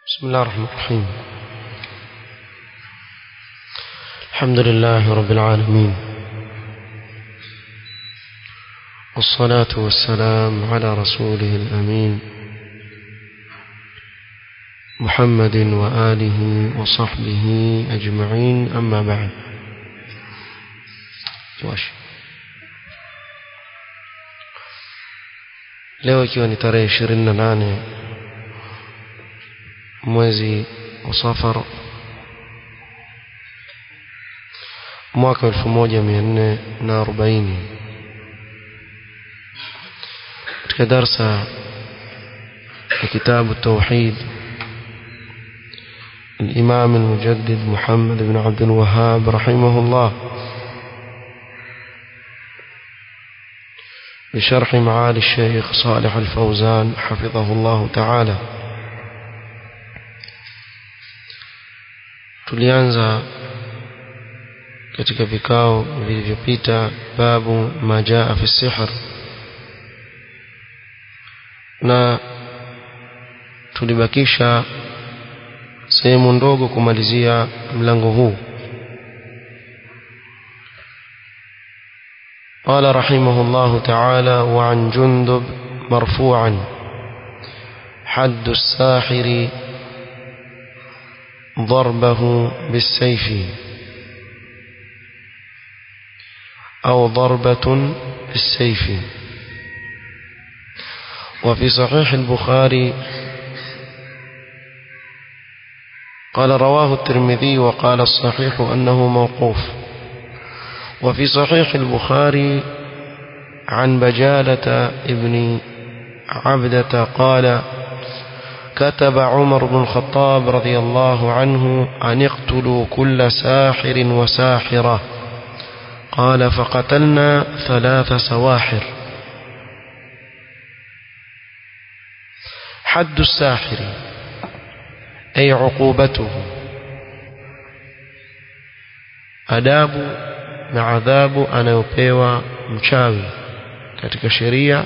بسم الله الرحمن الرحيم الحمد لله رب العالمين والصلاة والسلام على رسوله الأمين محمد وآله وصحبه أجمعين أما بعد واش leo ikiwa ni tarehe ishirini na nane mwezi wa safar mwaka elfu moja mia nne na arobaini katika darsa ya kitabu tauhid الإمام المجدد محمد بن عبد الوهاب رحمه الله بشرح معالي الشيخ صالح الفوزان حفظه الله تعالى tulianza katika vikao vilivyopita babu majaa fi sihr na tulibakisha sehemu ndogo kumalizia mlango huu قال رحمه الله تعالى وعن جندب مرفوعا حد الساحر ضربه بالسيف أو ضربة بالسيف وفي صحيح البخاري قال رواه الترمذي وقال الصحيح أنه موقوف وفي صحيح البخاري عن بجالة ابن عبدة قال كتب عمر بن الخطاب رضي الله عنه أن اقتلوا كل ساحر وساحرة قال فقتلنا ثلاث سواحر حد الساحر أي عقوبته أداب na adhabu anayopewa mchawi katika sheria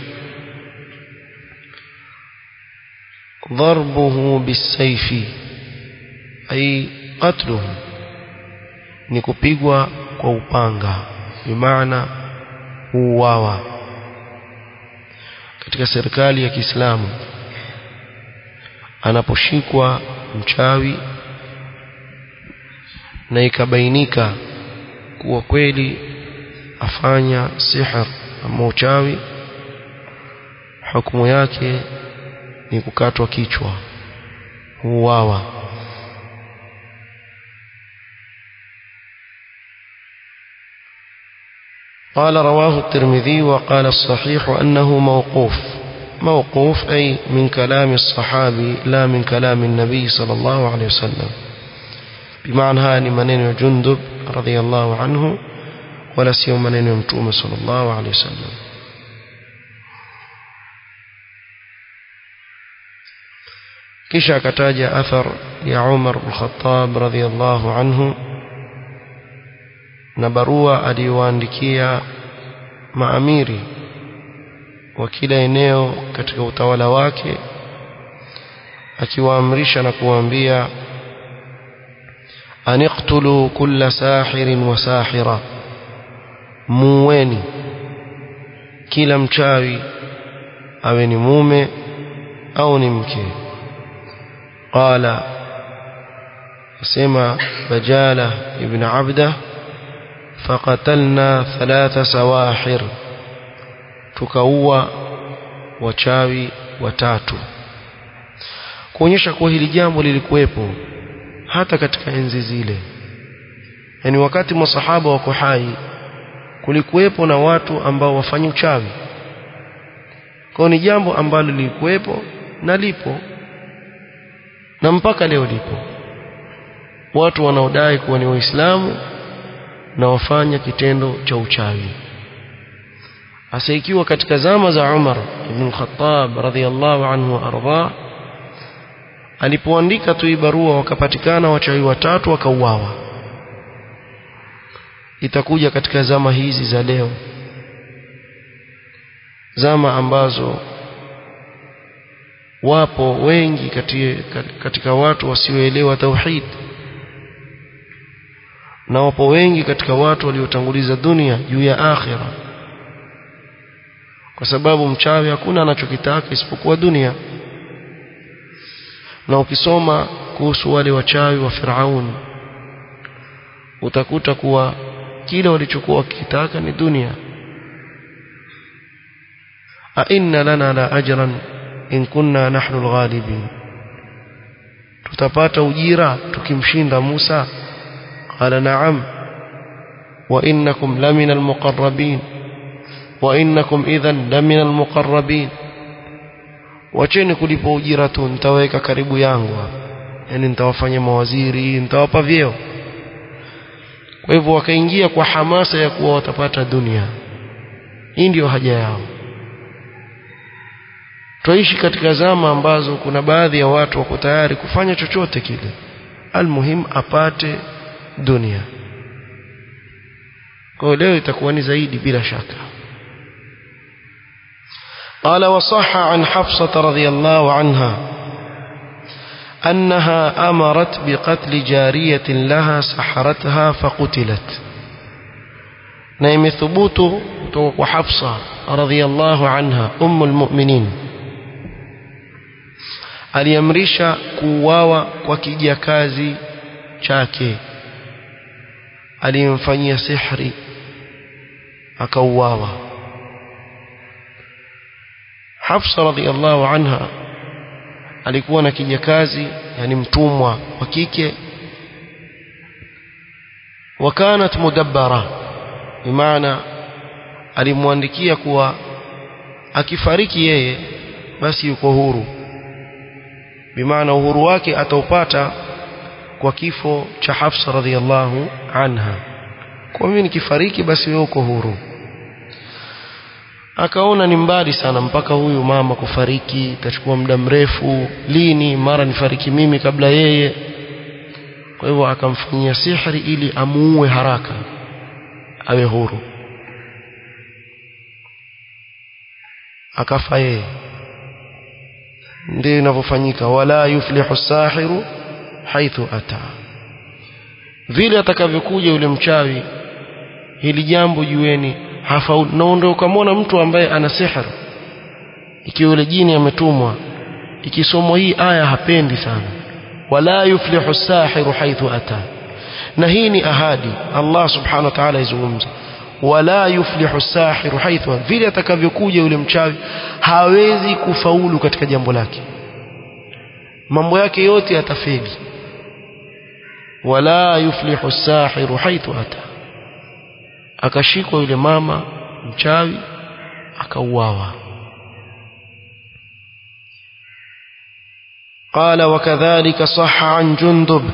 ضربه بالسيف أي قتله ni kupigwa kwa upanga bimaana huuawa katika serikali ya Kiislamu anaposhikwa mchawi na ikabainika kuwa kweli afanya sihr ama uchawi hukumu yake ni kukatwa kichwa huuawa قال رواه الترمذي وقال الصحيح أنه موقوف موقوف أي من كلام الصحابي لا من كلام النبي صلى الله عليه وسلم بمعنى هاني منين جندب رضي الله عنه ولا سيوم منين يمتوم صلى الله عليه وسلم kisha akataja athar ya Umar al-Khattab radhiyallahu anhu na barua aliyowaandikia maamiri wa kila eneo katika utawala wake akiwaamrisha na kuwaambia aniqtulu kulla sahirin wa sahira muweni kila mchawi awe ni mume au ni mke قال سمع بجالة ابن عبده فقتلنا ثلاث سواحر tukaua wachawi watatu kuonyesha kuwa hili jambo lilikuwepo hata katika enzi zile yani wakati masahaba wako hai kulikuwepo na watu ambao wafanya uchawi kwa ni jambo ambalo lilikuwepo na lipo na mpaka leo lipo watu wanaodai kuwa ni waislamu na wafanya kitendo cha uchawi hasa ikiwa katika zama za Umar ibn Khattab radhiyallahu anhu arda alipoandika tu barua wakapatikana wachawi watatu wakauawa itakuja katika zama hizi za leo zama ambazo wapo wengi katika, katika watu wasioelewa tauhid na wapo wengi katika watu waliotanguliza dunia juu ya akhira kwa sababu mchawi hakuna anachokitaka isipokuwa dunia na ukisoma kuhusu wale wachawi wa Firaun utakuta kuwa kile walichokuwa wakitaka ni dunia a inna lana la ajran in kunna nahnu alghalibin tutapata ujira tukimshinda Musa qala na'am wa innakum lamina almuqarrabin wa innakum idhan lamina almuqarrabin wacheni kulipa ujira tu nitaweka karibu yangu yani nitawafanya mawaziri nitawapa vyeo kwa hivyo wakaingia kwa hamasa ya kuwa watapata dunia hii ndio haja yao twaishi katika zama ambazo kuna baadhi ya watu wako tayari kufanya chochote kile almuhim apate dunia kwa leo itakuwa ni zaidi bila shaka قال وصح عن حفصة رضي الله عنها أنها أمرت بقتل جارية لها سحرتها فقتلت نيم ثبوت وحفصة رضي الله عنها أم المؤمنين aliamrisha kuuawa kwa kijakazi chake aliyemfanyia sihri akauawa Hafsa radhiallahu anha alikuwa na kijakazi yani mtumwa wa kike wakanat mudabbara bimaana alimwandikia kuwa akifariki yeye basi yuko huru bimaana uhuru wake ataupata kwa kifo cha Hafsa radhiallahu anha kwa mimi nikifariki basi wewe uko huru akaona ni mbali sana mpaka huyu mama kufariki itachukua muda mrefu lini mara nifariki mimi kabla yeye kwa hivyo akamfanyia sihri ili amuue haraka awe huru akafa yeye ndio inavyofanyika wala yuflihu sahiru haithu ata vile atakavyokuja yule mchawi hili jambo jueni hafaulu na ndio ukamwona mtu ambaye ana sihir ikiwa yule jini ametumwa ikisomwa hii aya hapendi sana wala yuflihu sahiru haithu ata na hii ni ahadi Allah subhanahu wa ta'ala izungumza wala yuflihu sahiru haithu vile atakavyokuja yule mchawi hawezi kufaulu katika jambo lake mambo yake yote yatafeli wala yuflihu sahiru haithu ata akashikwa yule mama mchawi akauawa قال وكذلك صح عن جندب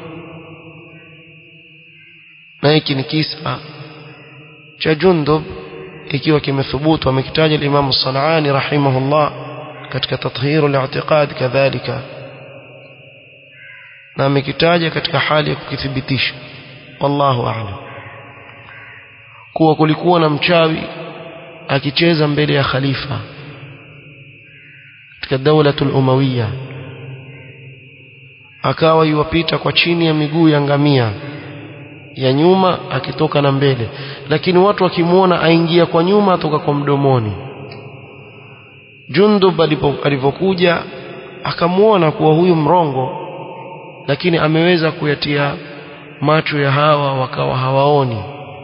na hiki ni kisa cha Jundub ikiwa kimethubutu amekitaja Imam Sanani rahimahullah katika tathhiru al-i'tiqad kadhalika na amekitaja katika hali ya kukithibitisha wallahu a'lam kuwa kulikuwa na mchawi akicheza mbele ya khalifa katika daulatul umawiya akawa yuwapita kwa chini ya miguu ya ngamia ya nyuma akitoka na mbele lakini watu wakimwona aingia kwa nyuma atoka kwa mdomoni Jundub alipokuja akamwona kuwa huyu mrongo lakini ameweza kuyatia macho ya hawa wakawa hawaoni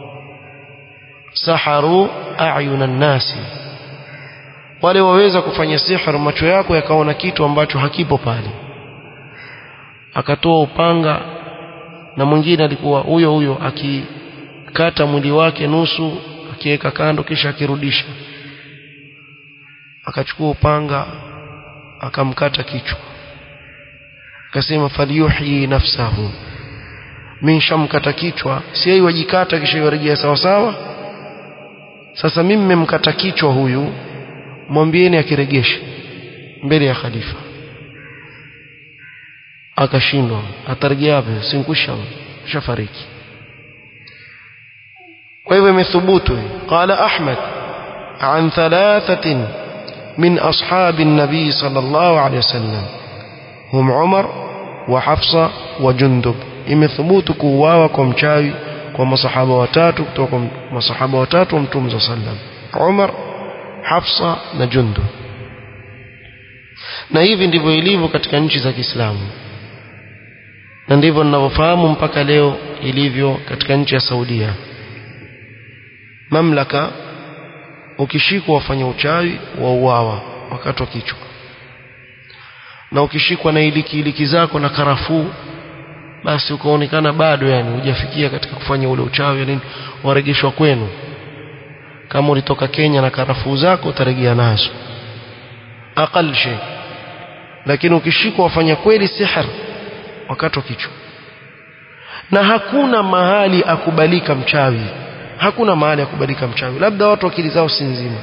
saharu ayuna nasi wale waweza kufanya sihir macho yako yakaona kitu ambacho hakipo pale akatoa upanga na mwingine alikuwa huyo huyo akikata mwili wake nusu akiweka kando kisha akirudisha akachukua upanga akamkata kichwa akasema falyuhyi nafsahu mimi shamkata kichwa si yeye wajikata kisha yarejea sawa sawa sasa mimi mmemkata kichwa huyu mwambieni akiregeshe mbele ya khalifa akashindwa atarejea wapi sinkusha shafariki kwa hivyo imethubutu qala ahmad an thalathatin من أصحاب النبي صلى الله عليه وسلم هم عمر وحفصة وجندب imethubut kuuawa kwa mchawi kwa masahaba watatu kutoka kwa masahaba watatu wa mtume صلى الله عليه وسلم Umar Hafsa na Jundub na hivi ndivyo ilivyo katika nchi za Kiislamu na ndivyo ninavyofahamu mpaka leo ilivyo katika nchi ya Saudia mamlaka ukishikwa wafanya uchawi wa uawa wakati wa kichwa na ukishikwa na iliki iliki zako na karafuu basi ukaonekana bado yani hujafikia katika kufanya ule uchawi yani waregeshwa kwenu kama ulitoka Kenya na karafuu zako utarejea nazo aqal shay lakini ukishikwa wafanya kweli sihr wakati wa kichwa na hakuna mahali akubalika mchawi hakuna mahali akubalika mchawi labda watu akili zao si nzima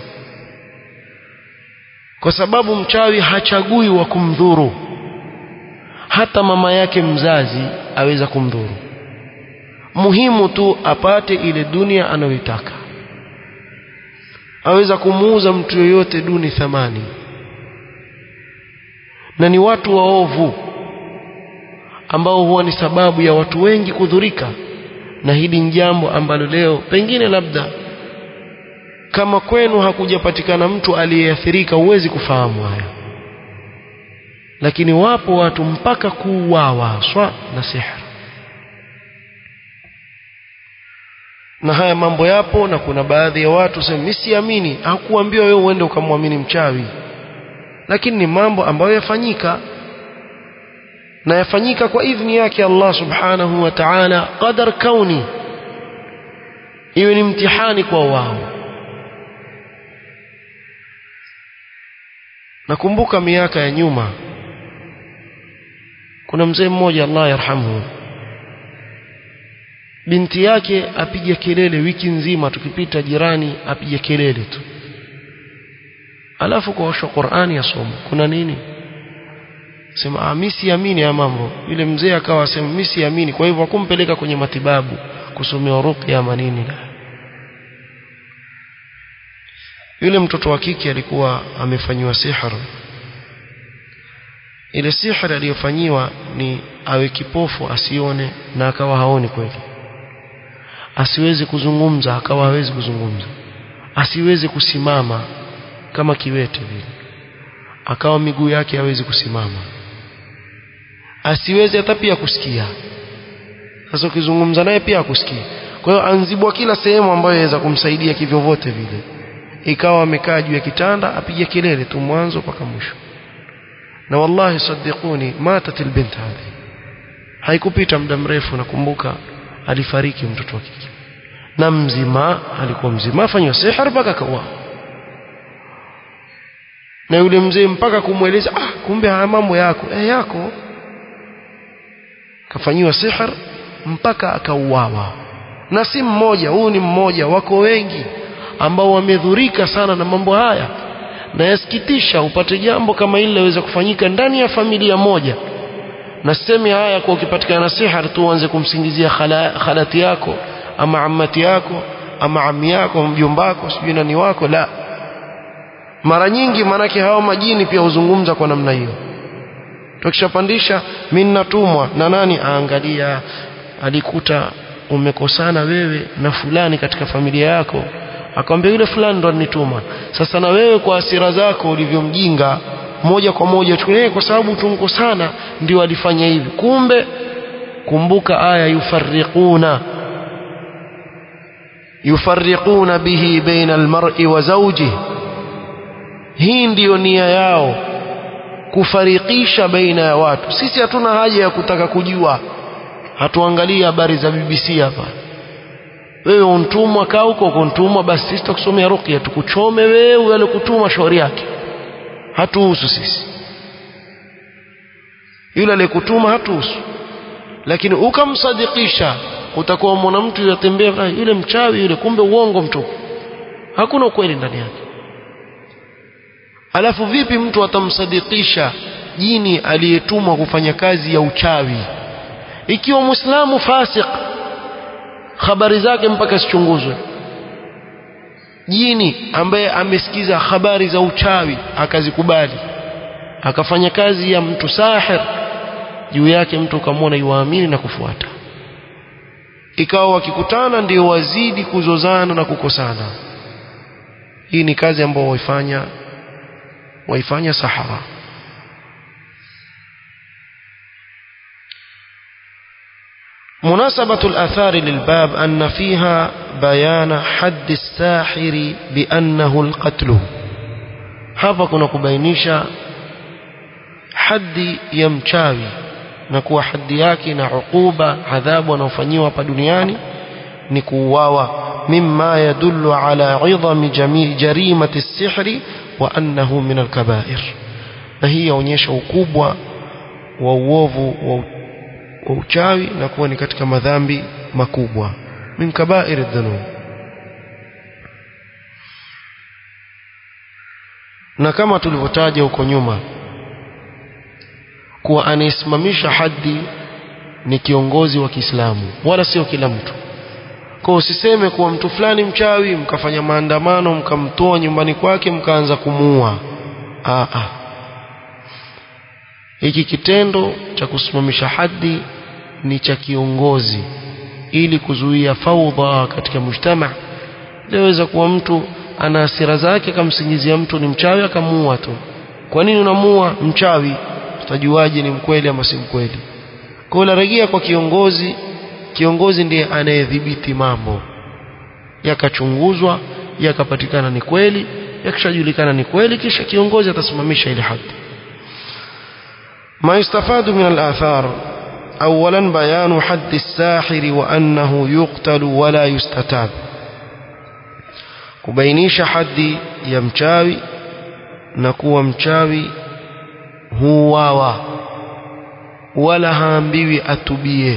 kwa sababu mchawi hachagui wa kumdhuru hata mama yake mzazi aweza kumdhuru muhimu tu apate ile dunia anayoitaka aweza kumuuza mtu yoyote duni thamani na ni watu waovu ambao huwa ni sababu ya watu wengi kudhurika na hili ni jambo ambalo leo pengine labda kama kwenu hakujapatikana mtu aliyeathirika huwezi kufahamu haya lakini wapo watu mpaka kuuawa swa na sihr na haya mambo yapo na kuna baadhi ya watu sema mimi siamini hakuambiwa wewe uende ukamwamini mchawi lakini ni mambo ambayo yafanyika na yafanyika kwa idhni yake Allah subhanahu wa ta'ala qadar kauni iwe ni mtihani kwa wao nakumbuka miaka ya nyuma kuna mzee mmoja Allah yarhamu binti yake apiga kelele wiki nzima tukipita jirani apiga kelele tu alafu kwa Qur'ani yasoma kuna nini sema ah mimi siamini ya mambo yule mzee akawa sema mimi siamini kwa hivyo akumpeleka kwenye matibabu kusomea ruqya ama nini yule mtoto wa kike alikuwa amefanywa sihir ile sihir aliyofanyiwa ni awe kipofu asione na akawa haoni kweli asiwezi kuzungumza akawa hawezi kuzungumza asiwezi kusimama kama kiwete vile akawa miguu yake hawezi kusimama asiwezi hata pia kusikia sasa ukizungumza naye pia akusikia kwa hiyo anzibwa kila sehemu ambayo inaweza kumsaidia kivyovyote vile ikawa amekaa juu ya kitanda apige kelele tu mwanzo mpaka mwisho na wallahi sadiquni matat albint hadi haikupita muda mrefu nakumbuka alifariki mtoto wa kike na mzima alikuwa mzima afanywa sihir mpaka kawa na yule mzee mpaka kumweleza ah kumbe haya mambo yako eh yako kafanyiwa sihir mpaka akauawa na si mmoja huu ni mmoja wako wengi ambao wamedhurika sana na mambo haya na yasikitisha upate jambo kama hili laweza kufanyika ndani ya familia moja na sisemi haya kwa ukipatikana sihir tu uanze kumsingizia khala, khalati yako ama ammati yako ama ammi yako mjomba wako sijui nani wako la mara nyingi manake hao majini pia huzungumza kwa namna hiyo tukishapandisha mimi natumwa na nani aangalia alikuta umekosana wewe na fulani katika familia yako akamwambia yule fulani ndo alinituma sasa na wewe kwa hasira zako ulivyomjinga moja kwa moja chukulie kwa sababu tunkosana ndio alifanya hivi kumbe kumbuka aya yufarriquna yufarriquna bihi baina almar'i wa zawjihi hii ndiyo nia yao kufarikisha baina ya watu sisi hatuna haja ya kutaka kujua hatuangalie habari za BBC hapa wewe untumwa kaa huko kuntumwa basi sisi tutakusomea ruqya tukuchome wewe aliyekutuma shauri yake hatuhusu sisi yule aliyekutuma hatuhusu lakini ukamsadikisha utakuwa mwana mtu yatembea yule mchawi yule kumbe uongo mtupu hakuna ukweli ndani yake alafu vipi mtu atamsadikisha jini aliyetumwa kufanya kazi ya uchawi ikiwa muislamu fasik habari zake mpaka sichunguzwe jini ambaye amesikiza habari za uchawi akazikubali akafanya kazi ya mtu sahir juu yake mtu ukamwona yuamini na kufuata ikawa wakikutana ndio wazidi kuzozana na kukosana hii ni kazi ambayo waifanya waifanya sahara مناسبة الآثار للباب أن فيها بيان حد الساحر بأنه القتل hapa kuna kubainisha haddi ya mchawi na kuwa haddi yake na ukuba adhabu anaofanyiwa hapa duniani ni kuuawa mimma yadullu ala idhami jarimati as-sihri wa annahu min al-kaba'ir na hii yaonyesha ukubwa wa uovu wa wa uchawi na kuwa ni katika madhambi makubwa min kaba'ir adh-dhunub na kama tulivyotaja huko nyuma kuwa anayesimamisha haddi ni kiongozi wa Kiislamu wala sio kila mtu kwa usiseme kuwa mtu fulani mchawi mkafanya maandamano mkamtoa nyumbani kwake mkaanza kumuua a a hiki kitendo cha kusimamisha haddi ni cha kiongozi ili kuzuia faudha katika mujtama inaweza kuwa mtu ana hasira zake akamsingizia mtu ni mchawi akamuua tu kwa nini unamuua mchawi utajuaje ni mkweli ama si mkweli kwa hiyo rejea kwa kiongozi kiongozi ndiye anayedhibiti mambo yakachunguzwa yakapatikana ni kweli yakishajulikana ni kweli kisha kiongozi atasimamisha ile haki ما يستفاد من الآثار أولا بيان حد الساحر وأنه يقتل ولا يستتاب kubainisha haddi ya mchawi na kuwa mchawi huwawa wala haambiwi atubie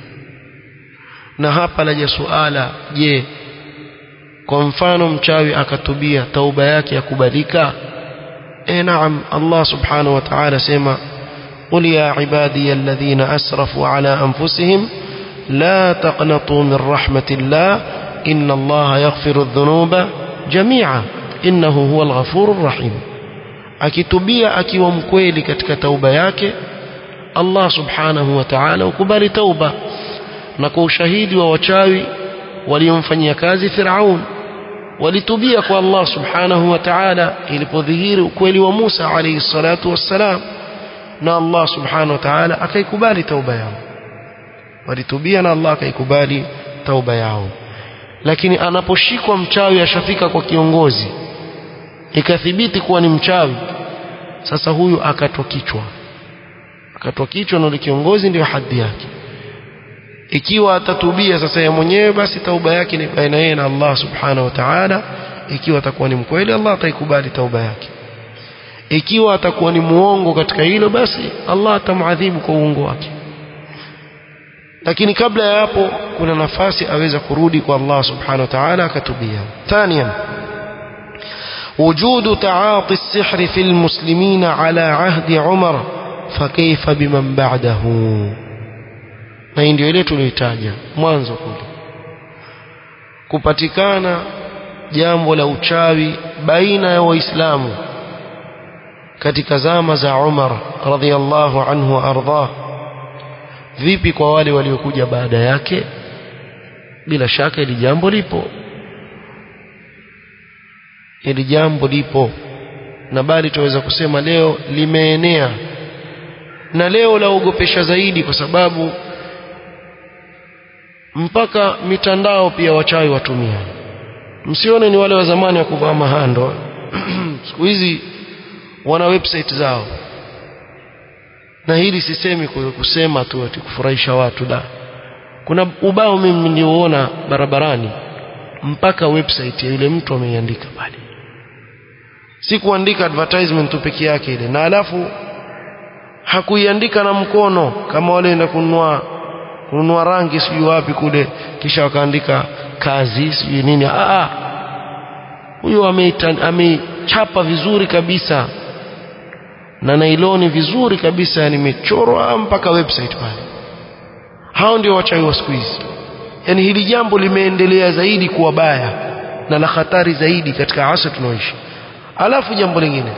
na hapa laja suala je kwa mfano mchawi akatubia tauba yake yakubalika e naam Allah subhanahu wa ta'ala sema قل يا عبادي الذين أسرفوا على أنفسهم لا تقنطوا من رحمة الله إن الله يغفر الذنوب جميعا إنه هو الغفور الرحيم akitubia akiwa mkweli katika tauba yake Allah subhanahu wa ta'ala ukubali tauba na kwa ushahidi wa wachawi waliomfanyia kazi Firaun walitubia kwa Allah subhanahu wa ta'ala ilipodhihiri ukweli wa Musa alayhi salatu wassalam na Allah subhanahu wa ta'ala akaikubali tauba yao walitubia na Allah akaikubali tauba yao lakini anaposhikwa mchawi ashafika kwa kiongozi ikathibiti kuwa ni mchawi sasa huyu akatwa kichwa akatwa kichwa na kiongozi ndio hadhi yake ikiwa atatubia sasa ya mwenyewe basi tauba yake ni baina yeye na Allah subhanahu wa ta'ala ikiwa atakuwa ni mkweli Allah ataikubali tauba yake ikiwa atakuwa ni muongo katika hilo basi Allah atamadhibu kwa uongo wake lakini kabla ya hapo kuna nafasi aweza kurudi kwa Allah subhanahu wa ta'ala akatubia thaniyan وجود تعاطي السحر في المسلمين على عهد عمر فكيف بمن بعده na hii ndio ile tuliyotaja mwanzo kule kupatikana jambo la uchawi baina ya waislamu katika zama za Umar radhiallahu anhu ardhah vipi kwa wale waliokuja baada yake bila shaka ili jambo lipo ili jambo lipo na bali tunaweza kusema leo limeenea na leo laogopesha zaidi kwa sababu mpaka mitandao pia wachawi watumia msione ni wale wa zamani wa kuvaa mahando siku hizi wana website zao na hili sisemi kusema tu ati kufurahisha watu la kuna ubao mimi niliuona barabarani mpaka website ya yule mtu ameiandika pale si kuandika advertisement tu peke yake ile na alafu hakuiandika na mkono kama wale enda kununua kununua rangi sijui wapi kule kisha wakaandika kazi sijui nini ah huyo amechapa vizuri kabisa na nailoni vizuri kabisa nimechorwa mpaka website pale hao ndio wachawi wa siku hizi yani hili jambo limeendelea zaidi kuwa baya na la hatari zaidi katika asr tunaoishi alafu jambo lingine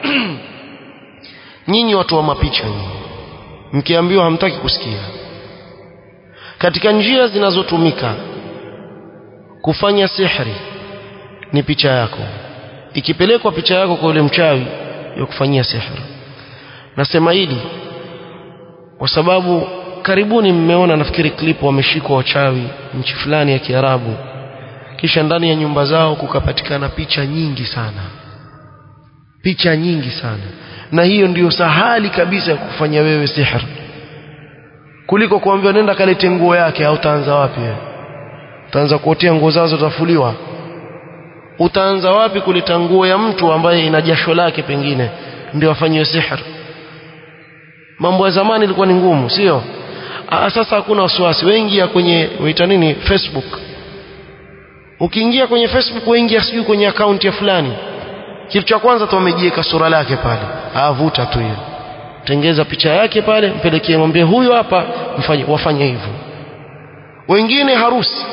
nyinyi watu wa mapicha nyinyi mkiambiwa hamtaki kusikia katika njia zinazotumika kufanya sihri ni picha yako ikipelekwa picha yako kwa yule mchawi ya kufanyia sihri nasema hili kwa sababu karibuni mmeona nafikiri clip wameshikwa wachawi nchi fulani ya Kiarabu kisha ndani ya nyumba zao kukapatikana picha nyingi sana picha nyingi sana na hiyo ndiyo sahali kabisa ya kufanya wewe sihr kuliko kuambiwa nenda kalete nguo yake au utaanza wapi wewe utaanza kuotea nguo zao zitafuliwa utaanza wapi kuleta nguo ya mtu ambaye ina jasho lake pengine ndio afanywe sihr mambo ya zamani ilikuwa ni ngumu sio sasa hakuna wasiwasi wengi ya kwenye waita nini Facebook ukiingia kwenye Facebook waingia sijui kwenye akaunti ya fulani kitu cha kwanza tu wamejiweka sura lake pale avuta tu hiyo tengeza picha yake pale mpelekee mwambie huyo hapa mfanye wafanye hivyo wengine harusi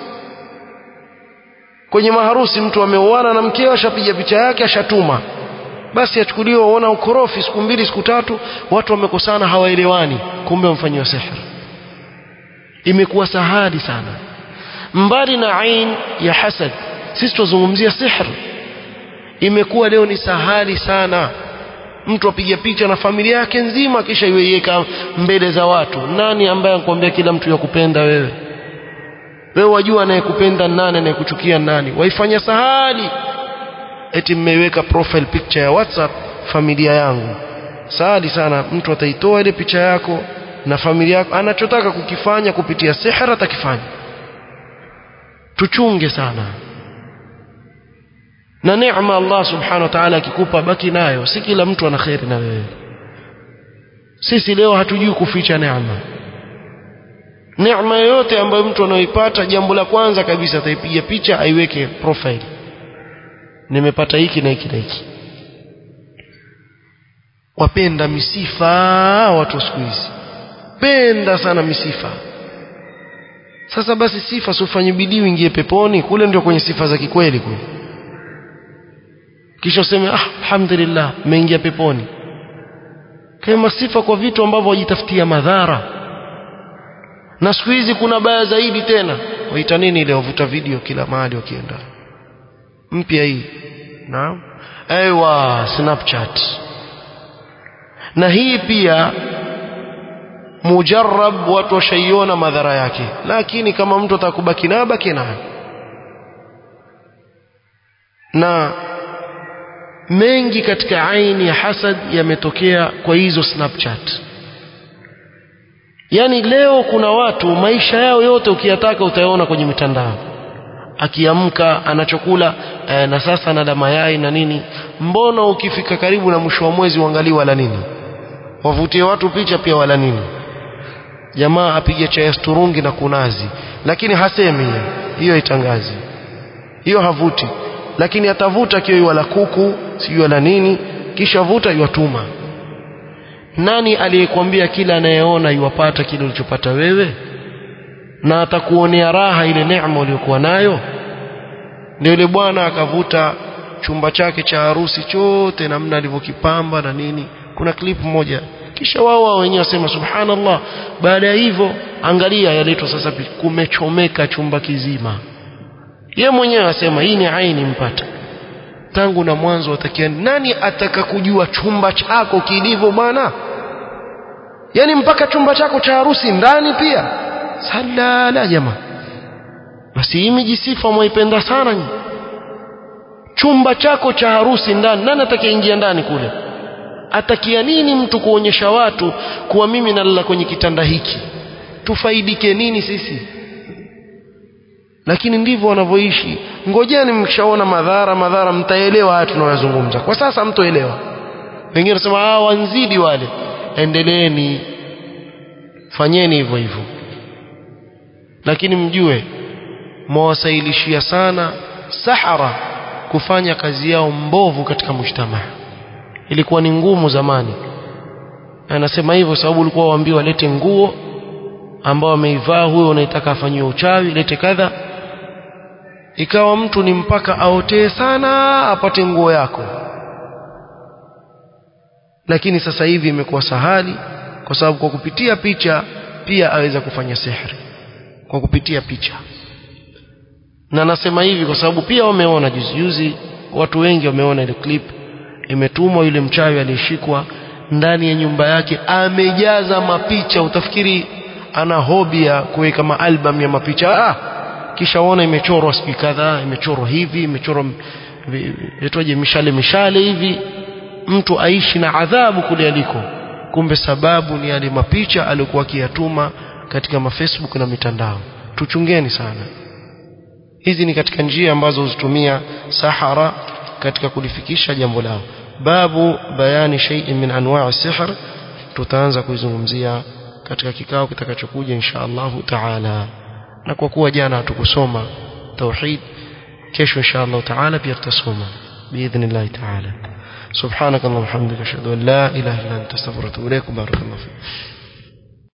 kwenye maharusi mtu ameoana na mkeo ashapiga picha yake ashatuma basi achukuliwe waona ukorofi siku mbili siku tatu watu wamekosana hawaelewani kumbe wamfanyiwa sihr imekuwa sahali sana mbali na ain ya hasad sisi tuzungumzia sihr imekuwa leo ni sahali sana mtu apiga picha na familia yake nzima kisha iweiweka mbele za watu nani ambaye anakuambia kila mtu yakupenda wewe wewe wajua anayekupenda nani anayekuchukia nani waifanya sahali eti mmeiweka profile picture ya WhatsApp familia yangu sahali sana mtu ataitoa ile picha yako na familia yako anachotaka kukifanya kupitia sihra atakifanya tuchunge sana na neema Allah subhanahu wa ta'ala akikupa baki nayo si kila mtu ana kheri na wewe sisi leo hatujui kuficha neema neema yoyote ambayo mtu anaoipata jambo la kwanza kabisa ataipiga picha aiweke profile nimepata hiki na hiki na hiki wapenda misifa watu siku hizi penda sana misifa sasa basi sifa sifanye bidii uingie peponi kule ndio kwenye sifa za kikweli kule kisha useme ah alhamdulillah umeingia peponi kama sifa kwa vitu ambavyo wajitafutia madhara na siku hizi kuna baya zaidi tena waita nini ile wavuta video kila mahali wakienda mpya hii naam aiwa snapchat na hii pia mujarrab watu washaiona madhara yake lakini kama mtu atakubaki nayo baki nayo na mengi katika aini ya hasad yametokea kwa hizo snapchat yani leo kuna watu maisha yao yote ukiyataka utayaona kwenye mitandao akiamka anachokula eh, na sasa anala mayai na nini mbona ukifika karibu na mwisho wa mwezi uangalie wala nini wavutie watu picha pia wala nini jamaa apige chai sturungi na kunazi lakini hasemi hiyo hiyo itangazi hiyo havuti lakini atavuta kio wala kuku sijui wala nini kisha vuta yuwatuma nani aliyekwambia kila anayeona yuwapata kile ulichopata wewe na atakuonea raha ile neema uliyokuwa nayo ndio yule bwana akavuta chumba chake cha harusi chote namna alivyokipamba na nini kuna clip moja kisha wao wao wenyewe wasema subhanallah baada ya hivyo angalia yaletwa sasa kumechomeka chumba kizima ye mwenyewe asema hii ni aini mpata tangu na mwanzo watakia nani ataka kujua chumba chako kilivyo bwana yani mpaka chumba chako cha harusi ndani pia salala jamaa basi hii mijisifa mwaipenda sana nyi chumba chako cha harusi ndani nani atakaingia ndani kule atakia nini mtu kuonyesha watu kuwa mimi nalala kwenye kitanda hiki tufaidike nini sisi lakini ndivyo wanavyoishi ngojeni mkishaona madhara madhara mtaelewa haya tunayozungumza kwa sasa mtoelewa wengine wanasema ah wanzidi wale endeleeni fanyeni hivyo hivyo lakini mjue mwawasailishia sana sahara kufanya kazi yao mbovu katika mujtamaa ilikuwa ni ngumu zamani anasema hivyo sababu ulikuwa waambiwa walete nguo ambao ameivaa huyo unaitaka afanyiwe uchawi lete kadha ikawa mtu ni mpaka aotee sana apate nguo yako lakini sasa hivi imekuwa sahali kwa sababu kwa kupitia picha pia aweza kufanya sihri kwa kupitia picha na nasema hivi kwa sababu pia wameona juzi juzi watu wengi wameona ile clip imetumwa yule mchawi aliyeshikwa ndani ya nyumba yake amejaza mapicha utafikiri ana hobi ya kuweka maalbum ya mapicha ah kisha uona imechorwa siku kadhaa imechorwa hivi imechorwa itwaje mishale mishale hivi mtu aishi na adhabu kule aliko kumbe sababu ni yale mapicha aliyokuwa akiyatuma katika mafacebook na mitandao tuchungeni sana hizi ni katika njia ambazo huzitumia sahara katika kulifikisha jambo lao babu bayani shay'in min anwa'i sihr tutaanza kuizungumzia katika kikao kitakachokuja insha Allahu taala na kwa kuwa jana hatukusoma tauhid kesho insha Allah taala pia tutasoma باذن taala سبحانك اللهم وبحمدك اشهد ان لا اله الا انت استغفرك واتوب اليك بارك الله فيك